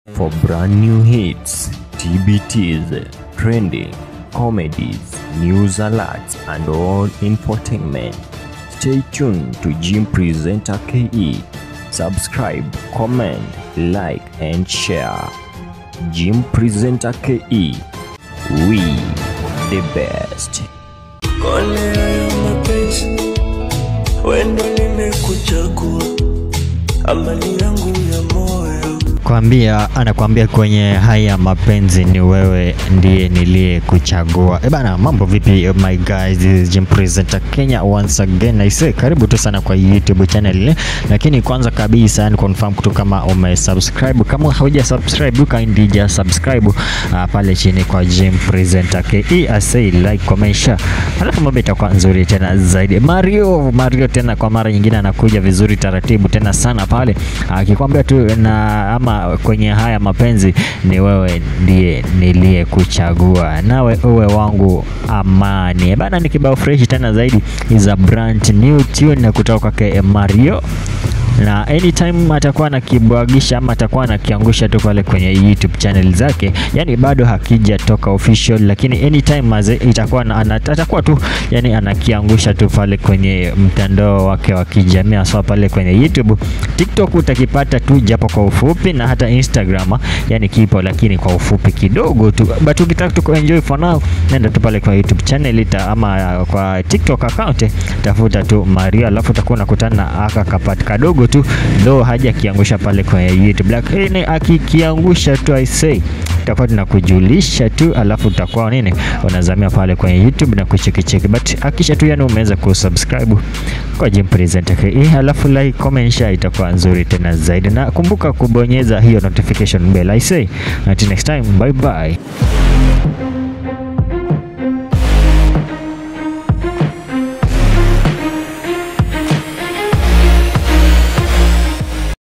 For brand new hits, TBTs, trending, comedies, news alerts, and all infotainment, stay tuned to Jim Presenter KE. Subscribe, comment, like, and share. Jim Presenter KE. We the best. Kone ya mapenzi wendo nimekuchagua, amani yangu ya moyo kwambia anakwambia kwenye haya mapenzi ni wewe ndiye niliye kuchagua. E bana, mambo vipi my guys, this is Jim Presenter Kenya once again. I say karibu tu sana kwa YouTube channel, lakini kwanza kabisa ni confirm tu kama umesubscribe. Kama hauja subscribe, you can just subscribe uh, pale chini kwa Jim Presenter KE. I say like, comment, share, alafu mambo itakuwa nzuri tena zaidi. Mario Mario tena kwa mara nyingine anakuja vizuri taratibu tena sana pale akikwambia tu na ama kwenye haya mapenzi ni wewe ndiye niliye kuchagua, nawe uwe wangu amani bana. Ni kibao fresh tena zaidi, is a brand new tune kutoka kwake Mario na anytime atakuwa anakibwagisha ama atakuwa anakiangusha tu pale kwenye YouTube channel zake, yani bado hakijatoka official, lakini anytime maze itakuwa na, ana, atakuwa tu yani anakiangusha tu pale kwenye mtandao wake wa kijamii hasa pale kwenye YouTube. TikTok utakipata tu japo kwa ufupi, na hata Instagram yani kipo, lakini kwa ufupi kidogo tu, but ukitaka tu kuenjoy for now, nenda tu pale kwa YouTube channel ita, ama kwa TikTok account tafuta tu Mario, alafu utakuwa unakutana na aka kapati kadogo tu ndo haja akiangusha pale kwenye YouTube, lakini akikiangusha tu I say tutakuwa tunakujulisha tu, alafu utakuwa nini unazamia pale kwenye YouTube na kuchekicheki, but akisha tu yani umeweza kusubscribe kwa Jim Presenter KE, alafu like, comment, share itakuwa nzuri tena zaidi, na kumbuka kubonyeza hiyo notification bell. I say until next time, bye bye.